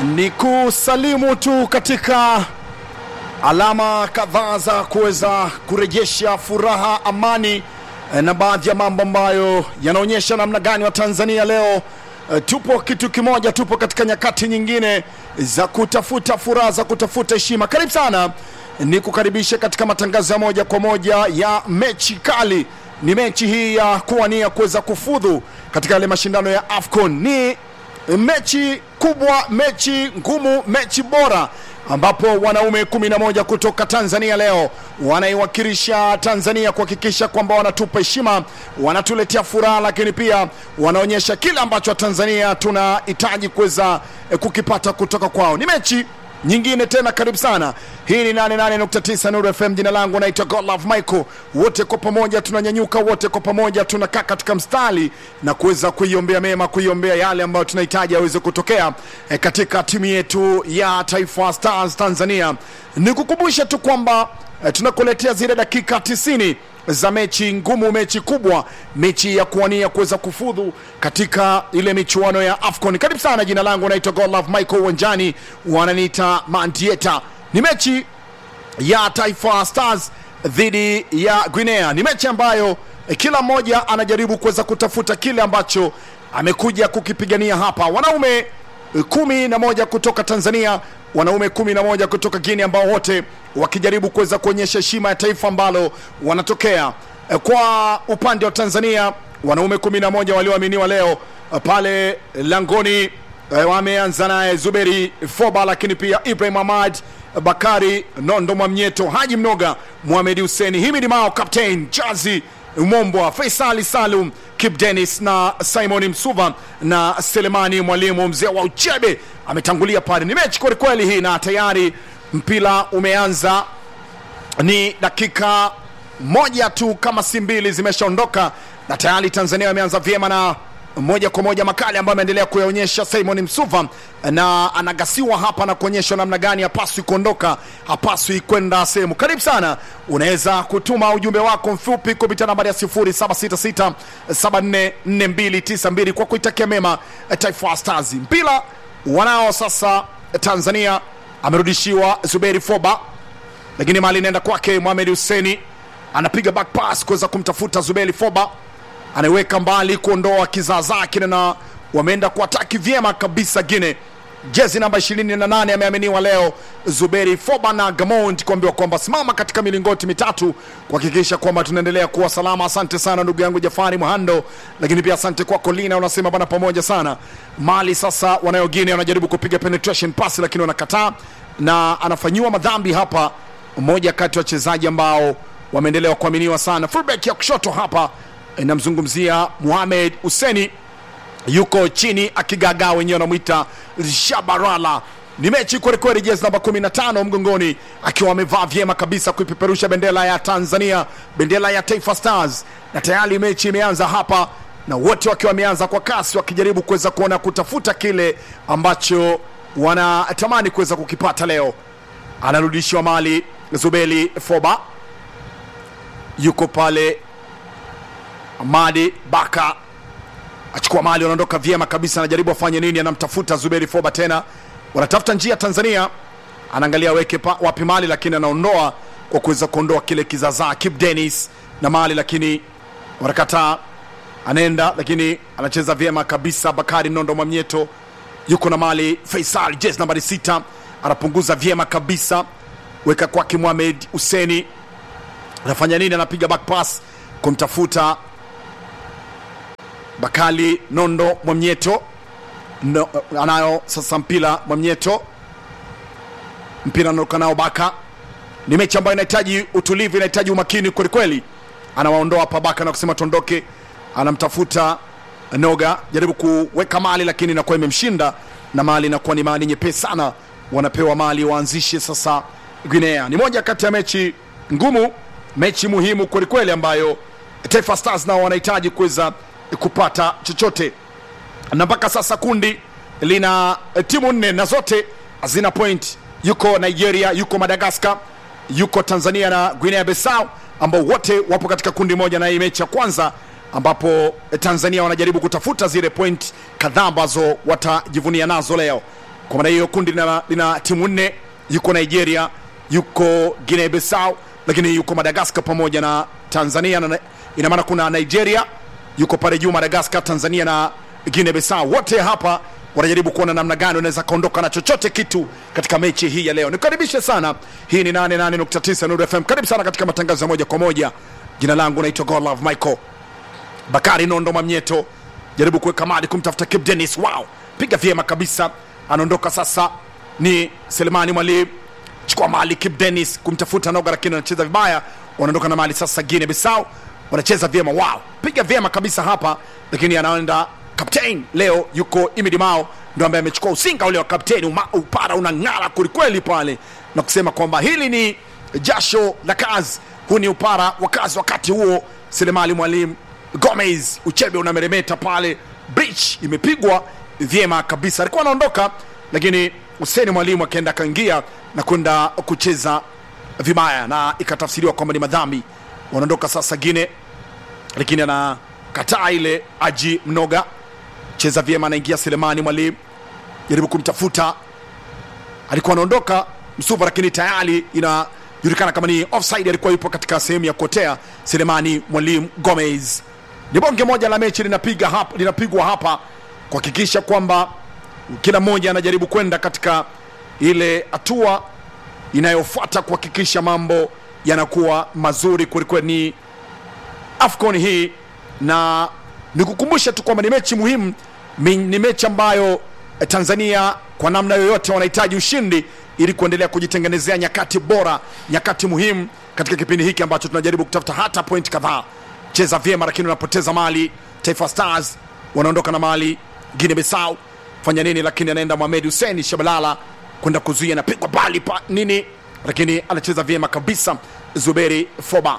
ni kusalimu tu katika alama kadhaa za kuweza kurejesha furaha, amani eh, na baadhi ya mambo ambayo yanaonyesha namna gani wa Tanzania leo eh, tupo kitu kimoja, tupo katika nyakati nyingine za kutafuta furaha, za kutafuta heshima. Karibu sana, ni kukaribisha katika matangazo ya moja kwa moja ya mechi kali. Ni mechi hii ya kuwania kuweza kufudhu katika yale mashindano ya AFCON. Ni mechi kubwa, mechi ngumu, mechi bora ambapo wanaume 11 kutoka Tanzania leo wanaiwakilisha Tanzania kuhakikisha kwamba wanatupa heshima, wanatuletea furaha, lakini pia wanaonyesha kile ambacho Tanzania tunahitaji kuweza eh, kukipata kutoka kwao. Ni mechi nyingine tena, karibu sana. Hii ni 88.9 Nuru FM. Jina langu naitwa Godlove Michael. Wote kwa pamoja tunanyanyuka, wote kwa pamoja tunakaa katika mstari na kuweza kuiombea mema, kuiombea yale ambayo tunahitaji yaweze kutokea eh, katika timu yetu ya Taifa Stars Tanzania. Nikukumbusha tu kwamba eh, tunakuletea zile dakika 90 za mechi ngumu, mechi kubwa, mechi ya kuwania kuweza kufudhu katika ile michuano ya AFCON. Karibu sana, jina langu naitwa Godlove Michael, uwanjani wananiita Mandieta. Ni mechi ya Taifa Stars dhidi ya Guinea. Ni mechi ambayo eh, kila mmoja anajaribu kuweza kutafuta kile ambacho amekuja kukipigania hapa. Wanaume eh, kumi na moja kutoka Tanzania, wanaume kumi na moja kutoka Guinea, ambao wote wakijaribu kuweza kuonyesha heshima ya taifa ambalo wanatokea. Eh, Kwa upande wa Tanzania, wanaume kumi na moja walioaminiwa leo eh, pale langoni eh, wameanza naye Zuberi Foba, lakini pia Ibrahim Ahmad Bakari Nondo Mwamnyeto, Haji Mnoga, Mohamed Huseni, Himidi Mao, Captain Jazi Umombwa, Faisali Salum, Kip Dennis na Simon Msuva na Selemani Mwalimu, mzee wa uchebe ametangulia pale. Ni mechi kwelikweli hii, na tayari mpira umeanza. Ni dakika moja tu kama si mbili zimeshaondoka, na tayari Tanzania wameanza vyema na moja kwa moja makali ambayo ameendelea kuyaonyesha Simon Msuva, na anagasiwa hapa na kuonyeshwa namna gani hapaswi kuondoka, hapaswi kwenda sehemu. Karibu sana, unaweza kutuma ujumbe wako mfupi kupitia nambari ya 0766744292 kwa kuitakia mema Taifa Stars. Mpira wanao sasa Tanzania, amerudishiwa Zuberi Foba, lakini mali inaenda kwake Mohamed Huseni, anapiga back pass kuweza kumtafuta Zuberi Foba anaiweka mbali kuondoa kizaazaa kile, na wameenda kuataki vyema kabisa Gine. Jezi namba 28 ameaminiwa leo Zuberi Foba na Gamond kuambiwa kwamba simama katika milingoti mitatu kuhakikisha kwamba tunaendelea kuwa salama. Asante sana ndugu yangu Jafari Muhando, lakini pia asante kwako Lina, unasema bana, pamoja sana. Mali sasa wanayo Gine, wanajaribu kupiga penetration pass lakini wanakataa, na anafanyiwa madhambi hapa mmoja kati ya wachezaji ambao wameendelea kuaminiwa sana. Fullback ya kushoto hapa inamzungumzia Mohamed Huseni yuko chini akigagaa, wenyewe wanamwita Shabarala. Ni mechi kwelikweli, jezi namba 15 mgongoni, akiwa amevaa vyema kabisa kuipeperusha bendera ya Tanzania, bendera ya Taifa Stars, na tayari mechi imeanza hapa, na wote wakiwa wameanza kwa kasi, wakijaribu kuweza kuona kutafuta kile ambacho wanatamani kuweza kukipata leo. Anarudishiwa mali Zubeli Foba, yuko pale Amadi Baka achukua mali, wanaondoka vyema kabisa, anajaribu afanye nini, anamtafuta Zuberi Foba tena, wanatafuta njia Tanzania, anaangalia aweke pa- wapi mali, lakini anaondoa kwa kuweza kuondoa kile kizazaa Kip Dennis na mali, lakini wanakataa, anaenda lakini anacheza vyema kabisa. Bakari Nondo Mwamnyeto yuko na mali, Faisal jezi nambari sita anapunguza vyema kabisa, weka kwake Mohamed Huseni, anafanya nini? Anapiga back pass kumtafuta Bakali Nondo Mwamnyeto no, anayo sasa mpira Mwamnyeto, mpira anaoka nao Baka. Ni mechi ambayo inahitaji utulivu, inahitaji umakini kwelikweli. Anawaondoa hapa Baka na kusema tuondoke, anamtafuta Noga, jaribu kuweka mali lakini inakuwa imemshinda na mali inakuwa ni mali nyepesi sana, wanapewa mali waanzishe sasa. Guinea ni moja kati ya mechi ngumu, mechi muhimu kwelikweli ambayo Taifa Stars nao wanahitaji kuweza kupata chochote, na mpaka sasa kundi lina timu nne na zote hazina point. Yuko Nigeria, yuko Madagascar, yuko Tanzania na Guinea Bissau ambao wote wapo katika kundi moja, na hii mechi ya kwanza ambapo Tanzania wanajaribu kutafuta zile point kadhaa ambazo watajivunia nazo leo. kwa maana hiyo kundi lina, lina timu nne yuko nigeria yuko guinea bissau lakini yuko madagascar pamoja na tanzania na, ina maana kuna nigeria yuko pale juu madagascar tanzania na guinea bissau wote hapa wanajaribu kuona namna gani wanaweza kaondoka na chochote kitu katika mechi hii ya leo nikukaribishe sana hii ni 88.9 Nuru fm karibu sana katika matangazo ya moja kwa moja jina langu naitwa godlove michael bakari nondo mamnyeto jaribu kuweka mali kumtafuta Kip Dennis wow piga vyema kabisa anaondoka sasa ni selemani mwalimu chukua mali Kip Dennis kumtafuta noga lakini anacheza vibaya wanaondoka na mali sasa Guinea Bissau wanacheza vyema wow piga vyema kabisa hapa lakini anaenda captain leo yuko Imidi Mao ndo ambaye amechukua usinga ule wa kapteni uma- upara unang'ara kwelikweli pale na kusema kwamba hili ni jasho la kazi huu ni upara wa kazi wakati huo selemali mwalimu gomez uchebe unameremeta pale bridge imepigwa vyema kabisa alikuwa anaondoka lakini huseni mwalimu akaenda akaingia na kwenda kucheza vibaya na ikatafsiriwa kwamba ni madhambi wanaondoka sasa gine lakini anakataa ile aji mnoga cheza vyema anaingia selemani mwalimu jaribu kumtafuta alikuwa anaondoka msuva lakini tayari inajulikana kama ni offside alikuwa yupo katika sehemu ya kuotea selemani mwalimu gomez ni bonge moja la mechi linapiga hapa, linapigwa hapa kuhakikisha kwamba kila mmoja anajaribu kwenda katika ile hatua inayofuata kuhakikisha mambo yanakuwa mazuri kwelikweli ni afcon hii na nikukumbusha tu kwamba ni mechi muhimu mi- ni mechi ambayo eh, tanzania kwa namna yoyote wanahitaji ushindi ili kuendelea kujitengenezea nyakati bora nyakati muhimu katika kipindi hiki ambacho tunajaribu kutafuta hata point kadhaa cheza vyema lakini unapoteza mali taifa stars wanaondoka na mali guinea bissau fanya nini lakini anaenda mohamed hussein shabalala kwenda kuzuia napigwa bali pa nini lakini anacheza vyema kabisa zuberi foba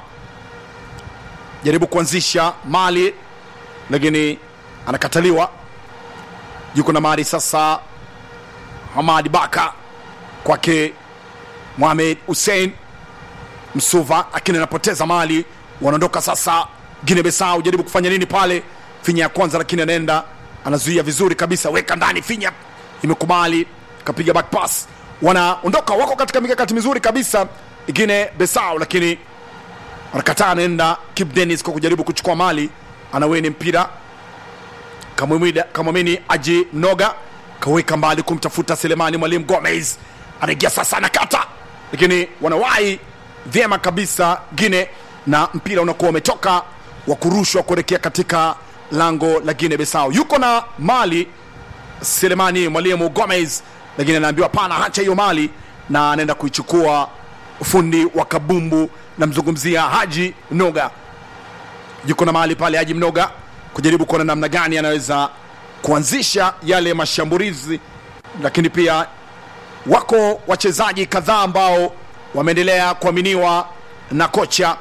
jaribu kuanzisha mali lakini anakataliwa yuko na mali sasa hamadi baka kwake mohamed hussein msuva lakini anapoteza mali wanaondoka sasa gine besau jaribu kufanya nini pale finya ya kwanza lakini anaenda anazuia vizuri kabisa weka ndani finya imekubali kapiga back pass wanaondoka wako katika mikakati mizuri kabisa gine besau lakini wanakataa anaenda Kip Dennis kwa kujaribu kuchukua mali anaweni mpira Kamwimida- kamwamini aji mnoga kaweka mbali kumtafuta selemani mwalimu gomez anaingia sasa anakata lakini wanawahi vyema kabisa gine na mpira unakuwa umetoka wa kurushwa kuelekea katika lango la gine besao yuko na mali selemani mwalimu gomez lakini anaambiwa pana hacha hiyo mali na anaenda kuichukua fundi wa kabumbu namzungumzia haji noga yuko na mahali pale haji mnoga kujaribu kuona namna gani anaweza kuanzisha yale mashambulizi lakini pia wako wachezaji kadhaa ambao wameendelea kuaminiwa na kocha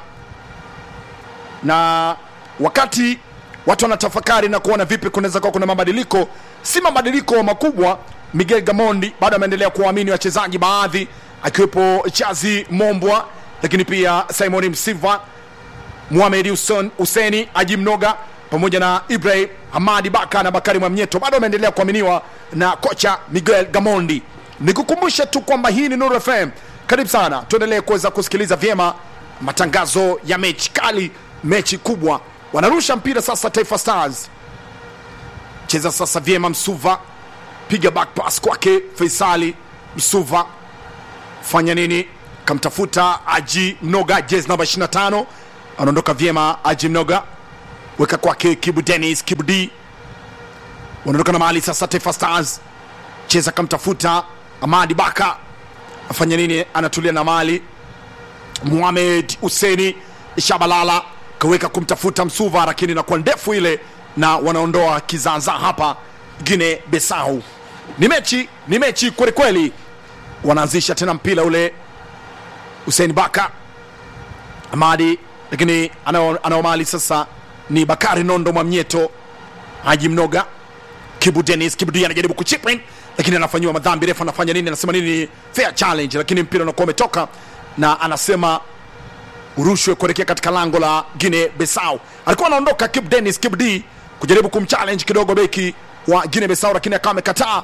na wakati watu wanatafakari na kuona vipi kunaweza kuwa kuna mabadiliko si mabadiliko makubwa miguel gamondi bado ameendelea kuwaamini wachezaji baadhi akiwepo chazi mombwa lakini pia simon msiva muhamed Hussein- huseni aji mnoga pamoja na ibrahim hamadi baka na bakari mwamnyeto bado wameendelea kuaminiwa na kocha miguel gamondi nikukumbushe tu kwamba hii ni nuru fm karibu sana tuendelee kuweza kusikiliza vyema matangazo ya mechi kali mechi kubwa wanarusha mpira sasa taifa stars cheza sasa vyema msuva piga back pass kwake faisali msuva fanya nini kamtafuta aji mnoga jezi namba 25 anaondoka vyema aji mnoga weka kwake kibu denis kibu d wanaondoka na mahali sasa taifa stars cheza kamtafuta amadi baka afanya nini anatulia na mali muhamed huseni shabalala kaweka kumtafuta msuva lakini inakuwa ndefu ile na wanaondoa kizaza hapa gine besau ni mechi ni mechi kwelikweli wanaanzisha tena mpira ule Hussein Baka Amadi, lakini anao anao mali sasa ni Bakari Nondo Mwamnyeto, Haji Mnoga, Kibu Dennis. Kibu Dennis anajaribu kuchip in, lakini anafanyiwa madhambi. Refa anafanya nini? Anasema nini? Fair challenge, lakini mpira unakuwa umetoka na anasema urushwe kuelekea katika lango la Guinea Bissau. Alikuwa anaondoka Kibu Dennis, Kibu D kujaribu kumchallenge kidogo beki wa Guinea Bissau, lakini akawa amekataa.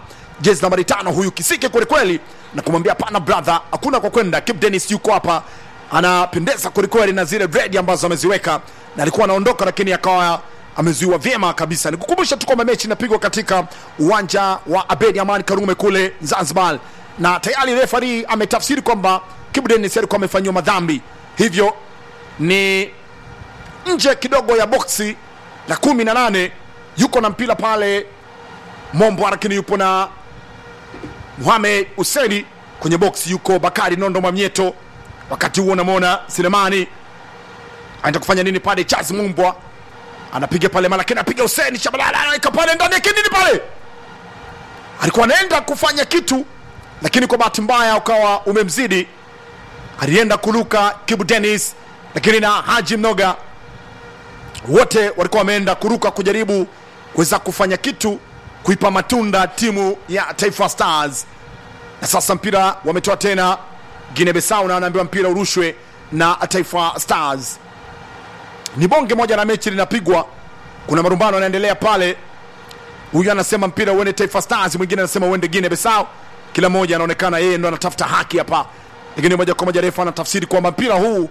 jezi nambari tano huyu kisike kwelikweli na kumwambia pana brother hakuna kwa kwenda Kip Dennis yuko hapa anapendeza kwelikweli na zile red ambazo ameziweka na alikuwa anaondoka lakini akawa amezuiwa vyema kabisa nikukumbusha tu kwamba mechi inapigwa katika uwanja wa abedi amani karume kule zanzibar na tayari refari ametafsiri kwamba Kip Dennis alikuwa amefanyiwa madhambi hivyo ni nje kidogo ya boksi la kumi na nane yuko na mpira pale mombo lakini yupo na Mohamed Huseni kwenye boksi yuko Bakari Nondo Mwamnyeto. Wakati huo unamwona Selemani anaenda kufanya nini pale? Charles Mumbwa anapiga pale mara lakini anapiga Huseni Shabalala anaweka pale ndani ya kinini pale, alikuwa anaenda kufanya kitu, lakini kwa bahati mbaya ukawa umemzidi. Alienda kuruka Kibu Dennis, lakini na Haji Mnoga wote walikuwa wameenda kuruka kujaribu kuweza kufanya kitu kuipa matunda timu ya Taifa Stars. Na sasa mpira wametoa tena Guinea Bissau na anaambiwa mpira urushwe na Taifa Stars. Ni bonge moja la mechi linapigwa, kuna marumbano yanaendelea pale. Huyu anasema mpira uende Taifa Stars, mwingine anasema uende Guinea Bissau. Kila mmoja anaonekana yeye ndo anatafuta haki hapa, lakini moja kwa moja refa anatafsiri kwamba mpira huu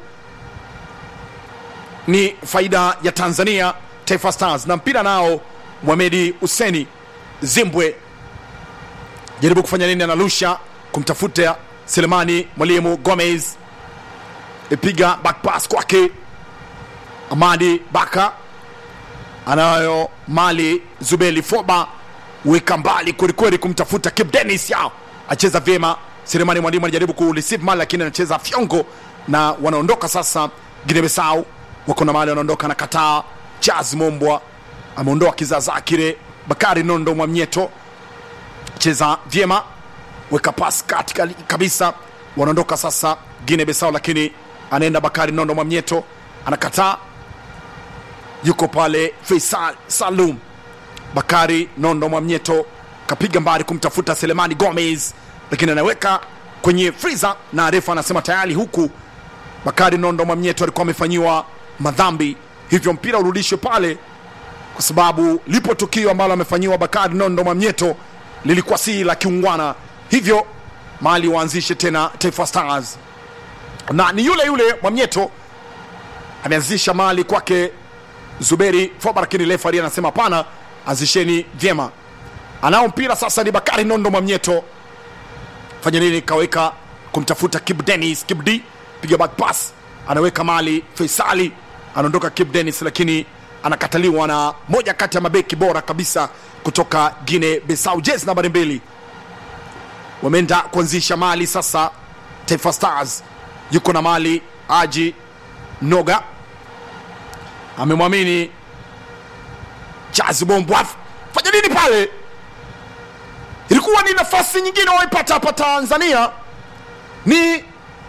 ni faida ya Tanzania Taifa Stars, na mpira nao Mohamed Huseni Zimbwe jaribu kufanya nini, analusha kumtafuta Selemani Mwalimu Gomez, ipiga back pass kwake Amadi Baka, anayo mali Zubeli Foba, weka mbali kwelikweli kumtafuta Kip Dennis, yao acheza vyema. Selemani Mwalimu anajaribu ku receive mali, lakini anacheza fyongo na wanaondoka sasa. Guinea Bissau wako na mali, wanaondoka na kataa. Charles Mombwa ameondoa kizaazaa kile. Bakari Nondo Mwamnyeto cheza vyema, weka pas kati kali- kabisa, wanaondoka sasa Guinea Bissau, lakini anaenda Bakari Nondo Mwamnyeto anakataa, yuko pale Faisal Salum. Bakari Nondo Mwamnyeto kapiga mbali kumtafuta Selemani Gomez, lakini anaweka kwenye friza na refa anasema tayari huku Bakari Nondo Mwamnyeto alikuwa amefanyiwa madhambi, hivyo mpira urudishwe pale kwa sababu lipo tukio ambalo amefanyiwa Bakari Nondo Mwamnyeto lilikuwa si la kiungwana, hivyo mali waanzishe tena Taifa Stars, na ni yule yule Mwamnyeto ameanzisha mali kwake Zuberi Foba, lakini refari anasema hapana, anzisheni vyema. Anao mpira sasa, ni Bakari Nondo Mwamnyeto, fanya nini? Kaweka kumtafuta Kib Dennis, Kib D piga back pass, anaweka mali Faisali, anaondoka Kib Dennis, lakini anakataliwa na moja kati ya mabeki bora kabisa kutoka Guinea Bissau, jezi nambari mbili. Wameenda kuanzisha mali sasa. Taifa Stars yuko na mali Aji Noga amemwamini Chazi Bombwaf, fanya nini pale? Ilikuwa ni nafasi nyingine waipata hapa Tanzania, ni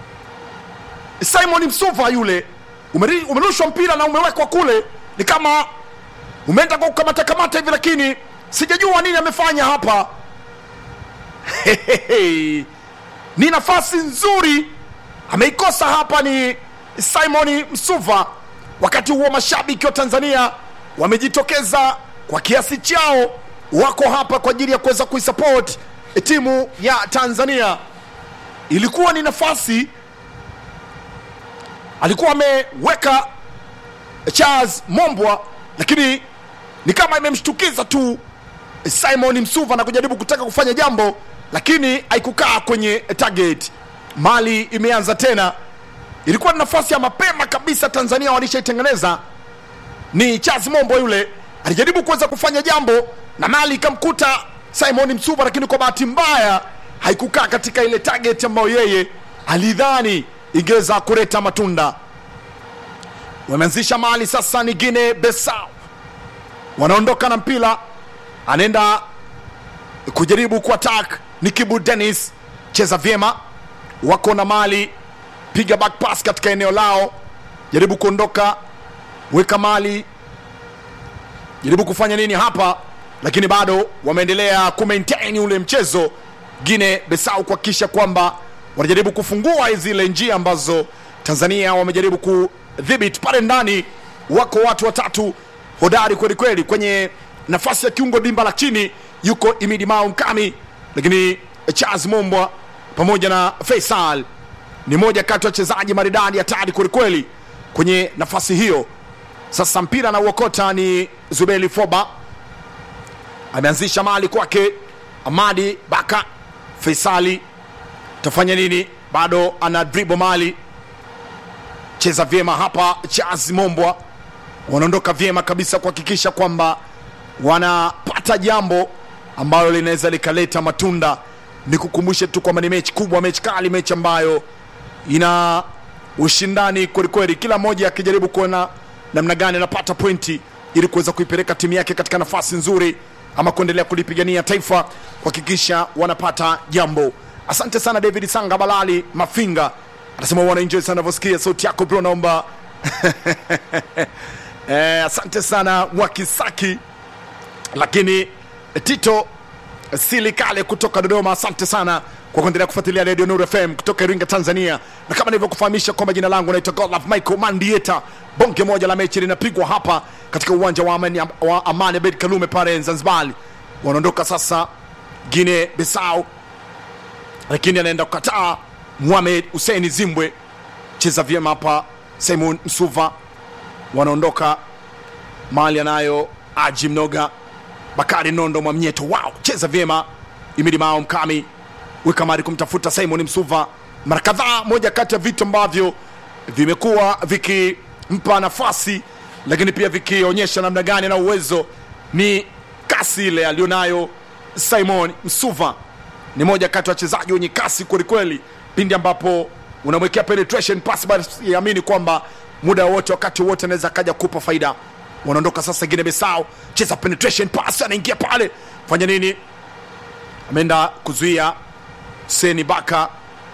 Simon Msuva yule, umeri- umerushwa mpira na umewekwa kule, ni kama umeenda kwa kukamata kamata hivi, lakini sijajua nini amefanya hapa. ni nafasi nzuri ameikosa hapa, ni Simon Msuva. Wakati huo mashabiki wa Tanzania wamejitokeza kwa kiasi chao, wako hapa kwa ajili ya kuweza kuisupport timu ya Tanzania. Ilikuwa ni nafasi alikuwa ameweka Charles Mombwa, lakini ni kama imemshtukiza tu Simon Msuva na kujaribu kutaka kufanya jambo, lakini haikukaa kwenye target. Mali imeanza tena, ilikuwa ni nafasi ya mapema kabisa, Tanzania walishaitengeneza. Ni Charles Mombo yule alijaribu kuweza kufanya jambo na mali ikamkuta Simon Msuva, lakini kwa bahati mbaya haikukaa katika ile target ambayo yeye alidhani ingeweza kuleta matunda. Wameanzisha mali sasa, ni Guinea Bissau wanaondoka na mpira, anaenda kujaribu kuattack ni Kibu Dennis, cheza vyema, wako na mali, piga back pass katika eneo lao, jaribu kuondoka, weka mali, jaribu kufanya nini hapa, lakini bado wameendelea kumaintain ule mchezo Guinea Bissau kuhakikisha kwamba wanajaribu kufungua zile njia ambazo Tanzania wamejaribu kudhibiti pale ndani. Wako watu watatu hodari kweli kweli kwenye nafasi ya kiungo dimba la chini, yuko Imidi Mao Mkami, lakini Charles Mombwa pamoja na Faisal ni moja kati ya wachezaji maridadi hatari kwelikweli kwenye nafasi hiyo. Sasa mpira na uokota ni Zubeli Foba, ameanzisha mali kwake Amadi Baka. Faisali tafanya nini? Bado ana dribo mali, cheza vyema hapa. Charles Mombwa wanaondoka vyema kabisa kuhakikisha kwamba wanapata jambo ambalo linaweza likaleta matunda. Ni kukumbushe tu kwamba ni mechi kubwa, mechi kali, mechi ambayo ina ushindani kwelikweli, kila mmoja akijaribu kuona namna gani anapata pointi ili kuweza kuipeleka timu yake katika nafasi nzuri ama kuendelea kulipigania taifa kuhakikisha wanapata jambo. Asante sana David Sanga Balali Mafinga anasema wana enjoy sana navyosikia sauti yako bro, naomba eh, asante sana Mwakisaki, lakini Tito Silikale kutoka Dodoma, asante sana kwa kuendelea kufuatilia Radio Nuru FM kutoka Iringa, Tanzania. Na kama nilivyokufahamisha kwamba jina langu naitwa Godlove Michael Mandieta. Bonge moja la mechi linapigwa hapa katika uwanja wa Amani, wa Amani Abeid Karume pale Zanzibar. Wanaondoka sasa Guinea Bissau, lakini anaenda kukataa Mohamed Hussein Zimbwe. Cheza vyema hapa Simon Msuva, wanaondoka mali anayo Aji Mnoga, Bakari Nondo Mwamnyeto, wow, cheza vyema Imidi Mao Mkami weka mari kumtafuta Simon Msuva mara kadhaa. Moja kati ya vitu ambavyo vimekuwa vikimpa nafasi, lakini pia vikionyesha namna gani na uwezo ni kasi ile alionayo Simon Msuva. Ni moja kati ya wachezaji wenye kasi kwelikweli, pindi ambapo unamwekea penetration pass, basi amini kwamba muda wote, wakati wote anaweza akaja kupa faida. Wanaondoka sasa Guinea Bissau, cheza penetration pass, anaingia pale, fanya nini? Ameenda kuzuia Seni Baka,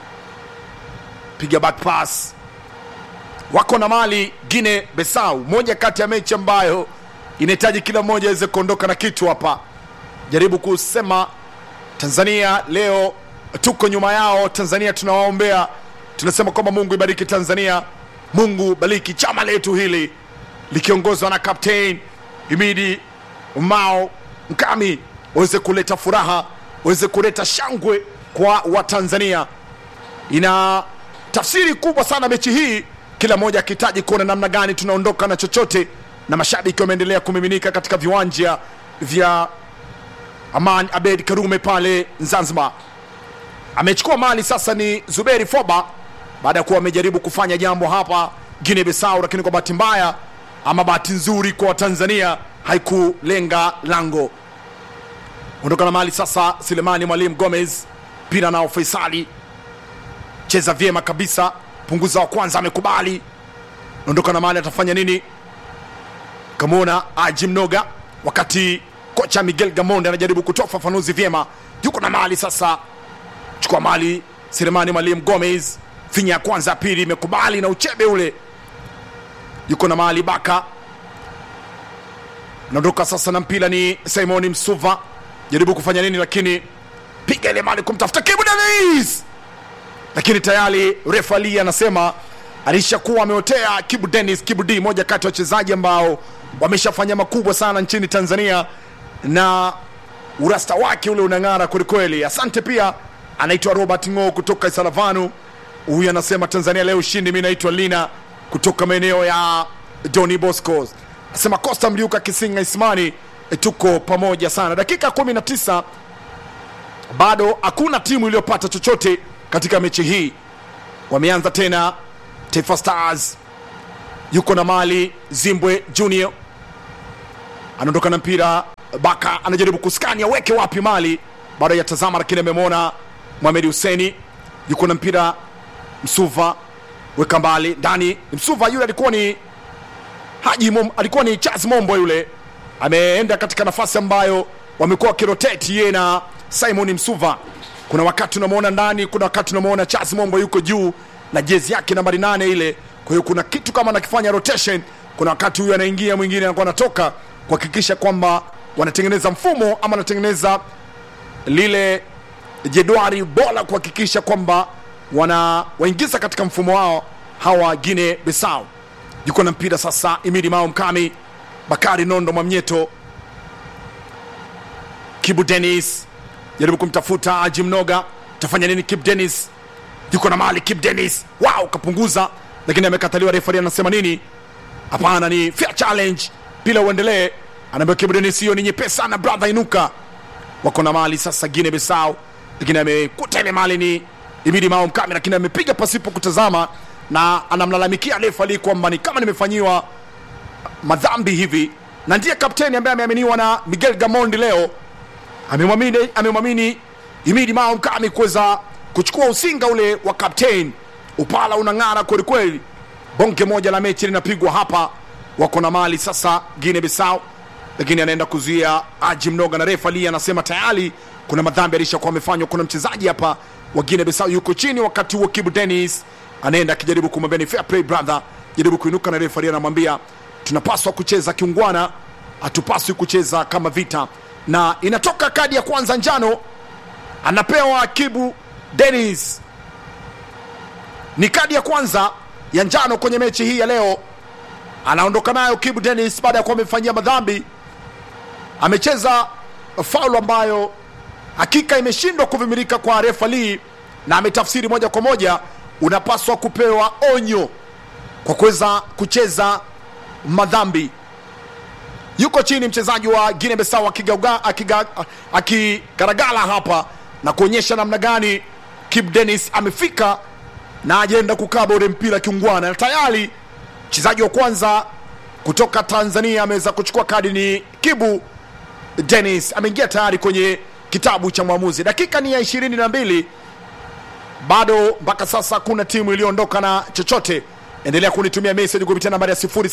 piga back pass, wako na mali Guinea Bissau, moja kati ya mechi ambayo inahitaji kila mmoja aweze kuondoka na kitu hapa. Jaribu kusema Tanzania leo tuko nyuma yao. Tanzania tunawaombea, tunasema kwamba Mungu ibariki Tanzania, Mungu bariki chama letu hili likiongozwa na Captain Imidi Mao Mkami, waweze kuleta furaha, waweze kuleta shangwe kwa Watanzania. Ina tafsiri kubwa sana mechi hii, kila mmoja akihitaji kuona namna gani tunaondoka na chochote, na mashabiki wameendelea kumiminika katika viwanja vya Aman Abed Karume pale Zanzibar. Amechukua mali sasa ni Zuberi Foba baada ya kuwa amejaribu kufanya jambo hapa Guinea Bissau, lakini kwa bahati mbaya ama bahati nzuri kwa Tanzania haikulenga lango. Ondoka na mali sasa, Selemani Mwalimu Gomez, mpira nao Faisali, cheza vyema kabisa, punguza wa kwanza, amekubali. Ondoka na mali, atafanya nini? Kamona Aji Mnoga, wakati kocha Miguel Gamonde anajaribu kutoa ufafanuzi vyema, yuko na mali sasa, chukua mali Selemani Mwalimu Gomez, finya ya kwanza, ya pili imekubali na uchebe ule, yuko na mali Baka naondoka sasa na mpira ni Simon Msuva, jaribu kufanya nini, lakini piga ile mali kumtafuta Kibu Dennis, lakini tayari refa Ali anasema alishakuwa ameotea Kibu Dennis. Kibu D, moja kati ya wachezaji ambao wameshafanya makubwa sana nchini Tanzania na urasta wake ule unang'ara kwelikweli. Asante pia, anaitwa Robert Ngo kutoka Isalavanu. Huyu anasema Tanzania leo ushindi. Mi naitwa Lina kutoka maeneo ya Doni Bosco asema Costa Mliuka Kisinga Ismani, e, tuko pamoja sana. Dakika 19 bado hakuna timu iliyopata chochote katika mechi hii. Wameanza tena Taifa Stars, yuko na mali Zimbwe Junior anaondoka na mpira, Baka anajaribu kuskani aweke wapi mali, bado yatazama, lakini amemwona Mohamed Huseni, yuko na mpira Msuva, weka mbali ndani. Msuva yule alikuwa ni Haji Mom, alikuwa ni Charles Mombo yule, ameenda katika nafasi ambayo wamekuwa wakirotate yeye na Simon Msuva. Kuna wakati unamwona ndani, kuna wakati unamwona Charles Mombo yuko juu na jezi yake nambari nane ile. Kwa hiyo kuna kitu kama anakifanya rotation, kuna wakati huyu anaingia, mwingine anakuwa anatoka, kuhakikisha kwamba wanatengeneza mfumo ama wanatengeneza lile jedwali bora, kuhakikisha kwamba wanawaingiza katika mfumo wao hawa Guinea Bissau yuko na mpira sasa, Imidi Mao Mkami, Bakari Nondo Mwamnyeto, Kibu Denis jaribu kumtafuta Haji Mnoga, tafanya nini? Kip Dennis yuko na mali, Kip Dennis wow, kapunguza, lakini amekataliwa. Refari anasema nini? Hapana, ni fair challenge, pila uendelee. Anaambia Kip Dennis, hiyo ni nyepesi sana brother, inuka. Wako na mali sasa Guinea Bissau, lakini amekuta ile mali ni Imidi Mao Mkami, lakini amepiga pasipo kutazama na anamlalamikia refa ali kwamba ni kama nimefanyiwa madhambi hivi, na ndiye kapteni ambaye ameaminiwa na Miguel Gamondi leo amemwamini amemwamini Imidi Mao Mkami kuweza kuchukua usinga ule wa kapteni. Upala unang'ara kweli kweli, bonge moja la mechi linapigwa hapa. Wako na mali sasa Guinea Bissau, lakini anaenda kuzuia Haji Mnoga na refa Ali anasema tayari kuna madhambi alishakuwa amefanywa. Kuna mchezaji hapa wa Guinea Bissau yuko chini, wakati huo Kibu Dennis anaenda akijaribu kumwambia ni fair play brother, jaribu kuinuka, na refa Ali anamwambia tunapaswa kucheza kiungwana, hatupaswi kucheza kama vita, na inatoka kadi ya kwanza njano anapewa Kibu Dennis. Ni kadi ya kwanza ya njano kwenye mechi hii ya leo, anaondoka nayo Kibu Dennis baada ya kuwa amefanyia madhambi. Amecheza faulu ambayo hakika imeshindwa kuvimilika kwa refa Lee, na ametafsiri moja kwa moja, unapaswa kupewa onyo kwa kuweza kucheza madhambi. Yuko chini mchezaji wa Guinea Bissau akigauga- akiga- akigaragala hapa na kuonyesha namna gani Kip Dennis amefika na ajenda kukaba ule mpira kiungwana, na tayari mchezaji wa kwanza kutoka Tanzania ameweza kuchukua kadi ni Kibu Dennis, ameingia tayari kwenye kitabu cha mwamuzi. Dakika ni ya ishirini na mbili bado mpaka sasa hakuna timu iliyoondoka na chochote. Endelea kunitumia message kupitia nambari ya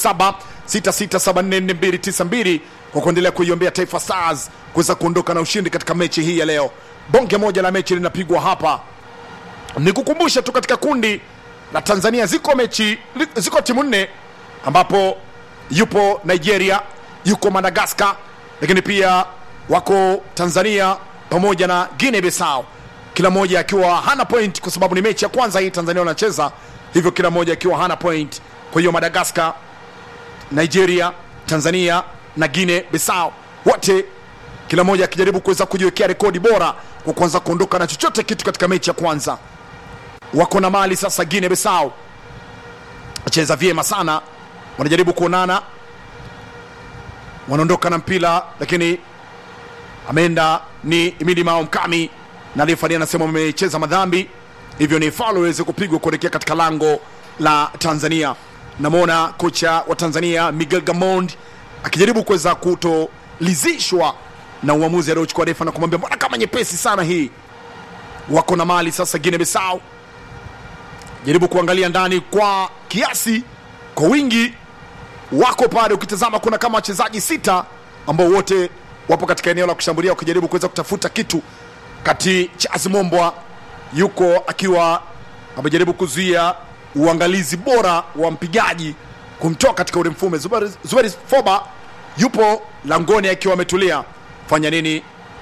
0766744292 kwa kuendelea kuiombea Taifa Stars kuweza kuondoka na ushindi katika mechi hii ya leo. Bonge moja la mechi linapigwa hapa. Nikukumbushe tu katika kundi la Tanzania ziko mechi ziko timu nne ambapo yupo Nigeria, yuko Madagascar, lakini pia wako Tanzania pamoja na Guinea Bissau, kila mmoja akiwa hana point kwa sababu ni mechi ya kwanza hii Tanzania wanacheza, hivyo kila mmoja akiwa hana point. Kwa hiyo Madagascar, Nigeria, Tanzania na Guinea Bissau wote kila mmoja akijaribu kuweza kujiwekea rekodi bora kwa kuanza kuondoka na chochote kitu katika mechi ya kwanza. Wako na mali sasa, Guinea Bissau cheza vyema sana, wanajaribu kuonana, wanaondoka na mpira, lakini ameenda ni Imidi Mao Mkami na refari anasema wamecheza madhambi, hivyo ni faulo iweze kupigwa kuelekea katika lango la Tanzania. Namwona kocha wa Tanzania Miguel Gamond akijaribu kuweza kutolizishwa na uamuzi aliochukua refa na kumwambia mbona kama nyepesi sana hii. Wako na mali sasa Guinea Bissau, jaribu kuangalia ndani kwa kiasi, kwa wingi wako pale. Ukitazama kuna kama wachezaji sita ambao wote wapo katika eneo la kushambulia wakijaribu kuweza kutafuta kitu. Kati Charles Mombwa yuko akiwa amejaribu kuzuia uangalizi bora wa mpigaji kumtoa katika ule mfume. Zuberi, Zuberi Foba yupo langoni akiwa ametulia, fanya nini?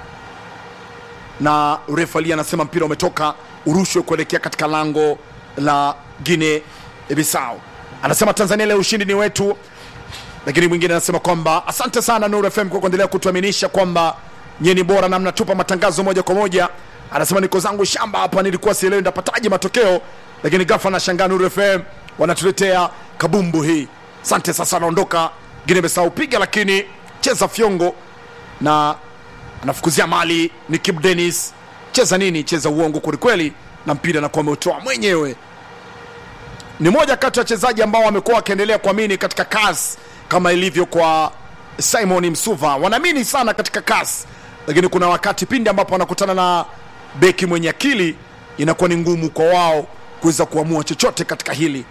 Na refali anasema mpira umetoka urushwe kuelekea katika lango la Guinea Bissau. Anasema Tanzania leo ushindi ni wetu, lakini mwingine anasema kwamba asante sana Nuru FM kwa kuendelea kutuaminisha kwamba nyie ni bora na mnatupa matangazo moja kwa moja. Anasema niko zangu shamba hapa, nilikuwa sielewi ndapataje matokeo, lakini ghafla nashangaa Nuru FM wanatuletea kabumbu hii. Asante. Sasa anaondoka Guinea Bissau, piga lakini cheza fyongo na anafukuzia mali ni Kip Dennis. Cheza nini? Cheza uongo kwelikweli, na mpira anakuwa ameutoa mwenyewe. Ni moja kati ya wachezaji ambao wamekuwa wakiendelea kuamini katika kasi kama ilivyo kwa Simon Msuva, wanaamini sana katika kasi, lakini kuna wakati pindi ambapo wanakutana na beki mwenye akili inakuwa ni ngumu kwa wao kuweza kuamua chochote katika hili.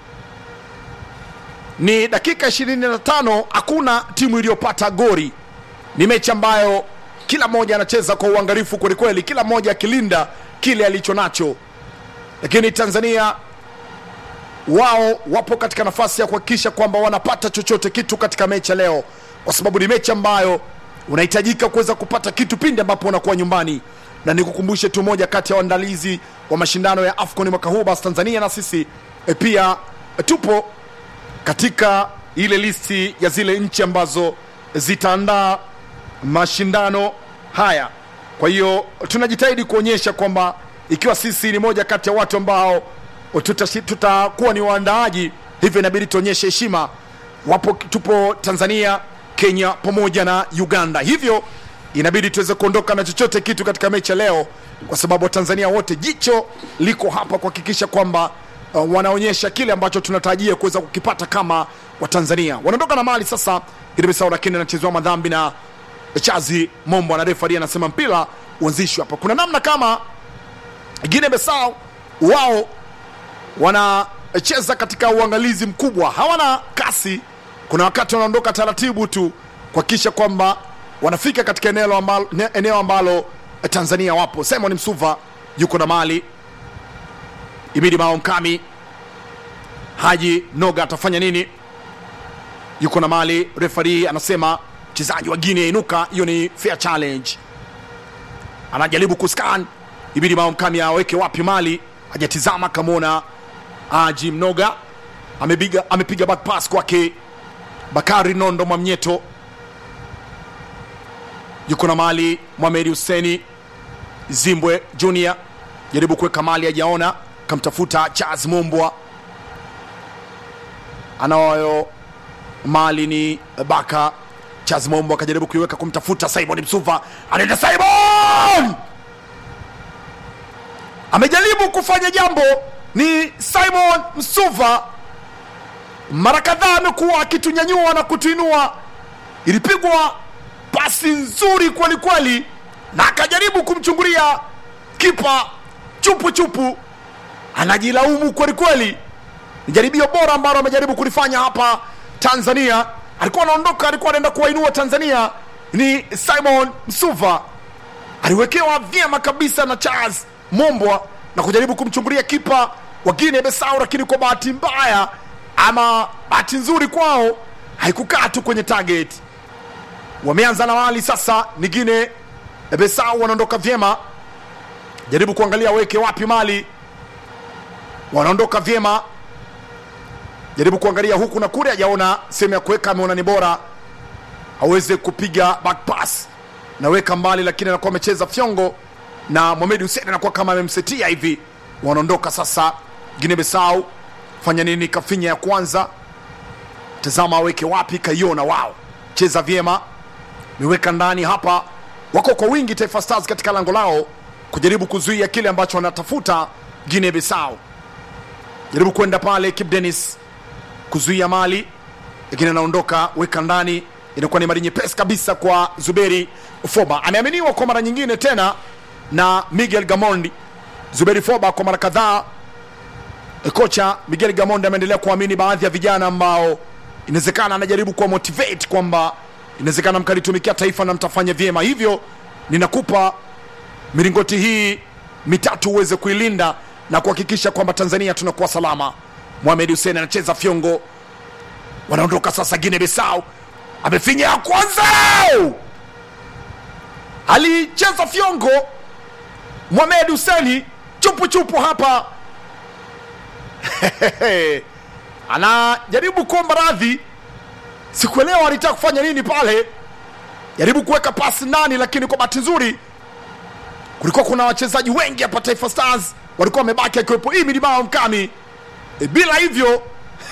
Ni dakika 25, hakuna timu iliyopata gori. Ni mechi ambayo kila mmoja anacheza kwa uangalifu kwelikweli, kila mmoja akilinda kile alicho nacho, lakini Tanzania wao wapo katika nafasi ya kuhakikisha kwamba wanapata chochote kitu katika mechi ya leo, kwa sababu ni mechi ambayo unahitajika kuweza kupata kitu pindi ambapo unakuwa nyumbani. Na nikukumbushe tu moja kati ya waandalizi wa mashindano ya AFCON mwaka huu, basi Tanzania na sisi e, pia e, tupo katika ile listi ya zile nchi ambazo zitaandaa mashindano haya. kwa hiyo tunajitahidi kuonyesha kwamba ikiwa sisi ni moja kati ya watu ambao tutashi- tutakuwa ni waandaaji hivyo inabidi tuonyeshe heshima wapo tupo tanzania kenya pamoja na uganda hivyo inabidi tuweze kuondoka na chochote kitu katika mechi ya leo kwa sababu watanzania wote jicho liko hapa kuhakikisha kwamba uh, wanaonyesha kile ambacho tunatarajia kuweza kukipata kama watanzania wanaondoka na mali sasa ilibisao lakini anachezewa madhambi na chazi mombo na refari anasema mpira uanzishwe hapa kuna namna kama Guinea Bissau wao wanacheza katika uangalizi mkubwa, hawana kasi. Kuna wakati wanaondoka taratibu tu kuhakikisha kwamba wanafika katika eneo ambalo, ne- eneo ambalo Tanzania wapo. Simon Msuva yuko na mali, Imidi Mao Mkami, Haji Noga atafanya nini? Yuko na mali, refari anasema mchezaji wa Guinea inuka, hiyo ni fair challenge anajaribu kuscan ibidi mao mkami aweke wapi mali hajatizama kamwona aji mnoga amepiga amepiga back pass kwake bakari nondo mwamnyeto yuko na mali mwameri huseni zimbwe junior jaribu kuweka mali hajaona kamtafuta charles mumbwa anayo mali ni baka charles mumbwa akajaribu kuiweka kumtafuta simon msuva anaenda simon amejaribu kufanya jambo ni simon msuva mara kadhaa amekuwa akitunyanyua na kutuinua ilipigwa pasi nzuri kweli kweli na akajaribu kumchungulia kipa chupu chupu anajilaumu kweli kweli ni jaribio bora ambalo amejaribu kulifanya hapa tanzania alikuwa anaondoka alikuwa anaenda kuwainua tanzania ni simon msuva aliwekewa vyema kabisa na charles mombwa na kujaribu kumchungulia kipa wa Guinea Bissau, lakini kwa bahati mbaya ama bahati nzuri kwao haikukaa tu kwenye target. Wameanza na wali sasa, ni Guinea Bissau wanaondoka vyema, jaribu kuangalia weke wapi mali, wanaondoka vyema, jaribu kuangalia huku na kule, hajaona sehemu ya kuweka, ameona ni bora aweze kupiga back pass naweka mbali, lakini anakuwa amecheza fyongo na Mohamed Hussein anakuwa kama amemsetia hivi. Wanaondoka sasa Guinea Bissau, fanya nini? Kafinya ya kwanza, tazama aweke wapi, kaiona wao, cheza vyema, niweka ndani hapa. Wako kwa wingi Taifa Stars katika lango lao kujaribu kuzuia kile ambacho wanatafuta Guinea Bissau. Jaribu kwenda pale Kip Dennis kuzuia mali, lakini anaondoka, weka ndani, inakuwa ni mali nyepesi kabisa kwa Zuberi Foba. Ameaminiwa kwa mara nyingine tena na Miguel Gamondi. Zuberi Foba kwa mara kadhaa, e, kocha Miguel Gamondi ameendelea kuamini baadhi ya vijana ambao inawezekana anajaribu kuwa motivate kwamba inawezekana mkalitumikia taifa na mtafanya vyema, hivyo ninakupa milingoti hii mitatu uweze kuilinda na kuhakikisha kwamba Tanzania tunakuwa salama. Mohamed Hussein anacheza fyongo, wanaondoka sasa. Guinea Bissau amefinya ya kwanza, alicheza fyongo Mohamed Hussein chupu chupu hapa anajaribu kuomba radhi, sikuelewa alitaka kufanya nini pale, jaribu kuweka pasi ndani, lakini kwa bahati nzuri kulikuwa kuna wachezaji wengi hapa Taifa Stars walikuwa wamebaki, akiwepo Imidi Mao Mkami. E, bila hivyo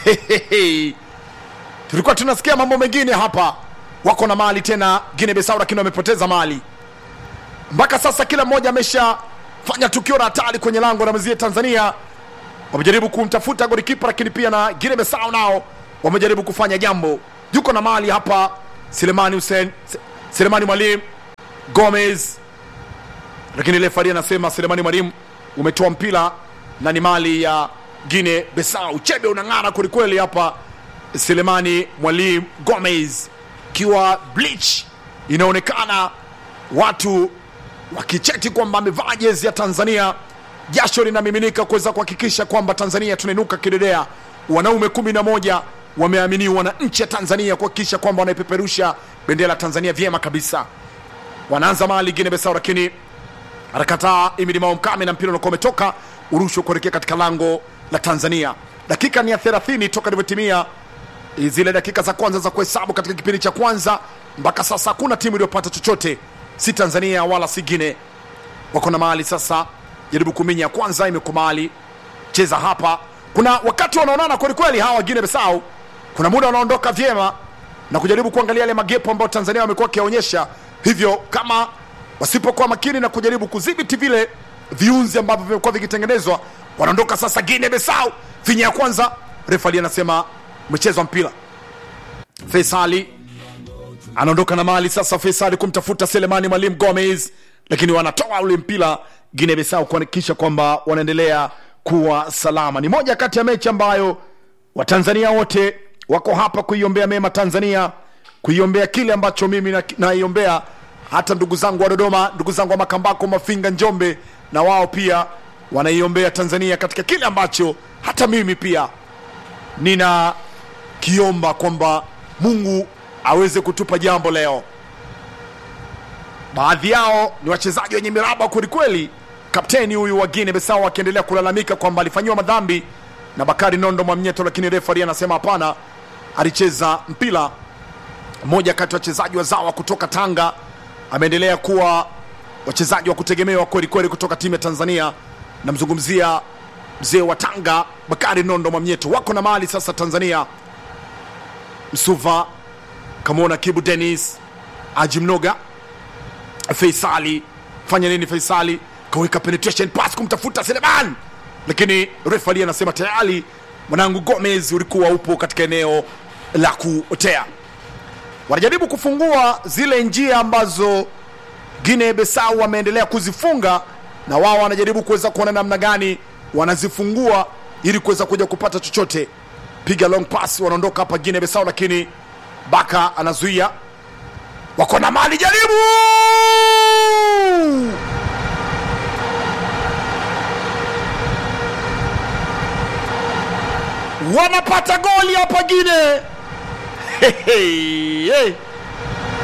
tulikuwa tunasikia mambo mengine hapa. Wako na mali tena Guinea Bissau, lakini wamepoteza mali mpaka sasa. Kila mmoja ameshafanya tukio la hatari kwenye lango la mwenzie Tanzania. Wamejaribu kumtafuta golikipa, lakini pia na Guinea Bissau nao wamejaribu kufanya jambo. Yuko na mali hapa Selemani Hussein, Se- Selemani Mwalimu Gomez lakini refari anasema Selemani Mwalimu umetoa mpira na ni mali ya Guinea Bissau. Chebe unang'ara kwelikweli hapa, Selemani Mwalimu Gomez kiwa bleach, inaonekana watu wakicheti kwamba amevaa jezi ya Tanzania. Jasho linamiminika kuweza kuhakikisha kwamba Tanzania tunainuka kidedea. Wanaume kumi na moja wameaminiwa na nchi ya Tanzania kuhakikisha kwamba wanaipeperusha bendera ya Tanzania vyema kabisa. Wanaanza mali Guinea Bissau, lakini anakataa Imidi Mao Mkame na mpira unakuwa umetoka urushwa kuelekea katika lango la Tanzania. Dakika ni ya 30 toka ilivyotimia zile dakika za kwanza za kuhesabu katika kipindi cha kwanza. Mpaka sasa hakuna timu iliyopata chochote. si tanzania wala si gine wako na mali sasa jaribu kuminya kwanza imekumali cheza hapa kuna wakati wanaonana kwelikweli hawa gine besau kuna muda wanaondoka vyema na kujaribu kuangalia yale magepo ambayo tanzania wamekuwa wakiyaonyesha hivyo kama wasipokuwa makini na kujaribu kudhibiti vile viunzi ambavyo vimekuwa vikitengenezwa wanaondoka sasa gine besau finya ya kwanza refali anasema umechezwa mpira Faisali anaondoka na mali sasa. Faisali kumtafuta Selemani Mwalimu Gomez, lakini wanatoa ule mpira Guinea Bissau kuhakikisha kwamba wanaendelea kuwa salama. Ni moja kati ya mechi ambayo Watanzania wote wako hapa kuiombea mema Tanzania, kuiombea kile ambacho mimi na- naiombea, hata ndugu zangu wa Dodoma, ndugu zangu wa Makambako, Mafinga, Njombe, na wao pia wanaiombea Tanzania katika kile ambacho hata mimi pia nina kiomba kwamba Mungu aweze kutupa jambo leo. Baadhi yao ni wachezaji wenye miraba kwelikweli. Kapteni huyu wa Guinea Bissau akiendelea kulalamika kwamba alifanyiwa madhambi na Bakari Nondo Mwamnyeto, lakini refari anasema hapana, alicheza mpira. Mmoja kati ya wachezaji wazawa kutoka Tanga ameendelea kuwa wachezaji wa kutegemewa kweli kweli kutoka timu ya Tanzania. Namzungumzia mzee wa Tanga Bakari Nondo Mwamnyeto. Wako na mali sasa Tanzania Msuva kamwona Kibu Dennis Aji Mnoga Faisali fanya nini? Faisali kaweka penetration pass kumtafuta Seleman, lakini refali anasema tayari mwanangu Gomez ulikuwa upo katika eneo la kuotea. Wanajaribu kufungua zile njia ambazo Guinea Bissau wameendelea kuzifunga, na wao wanajaribu kuweza kuona namna gani wanazifungua ili kuweza kuja kupata chochote. Piga long pass, wanaondoka hapa Guinea Bissau, lakini Baka anazuia. Wako na mali, jaribu wanapata goli hapa Guinea. Hey, hey, hey.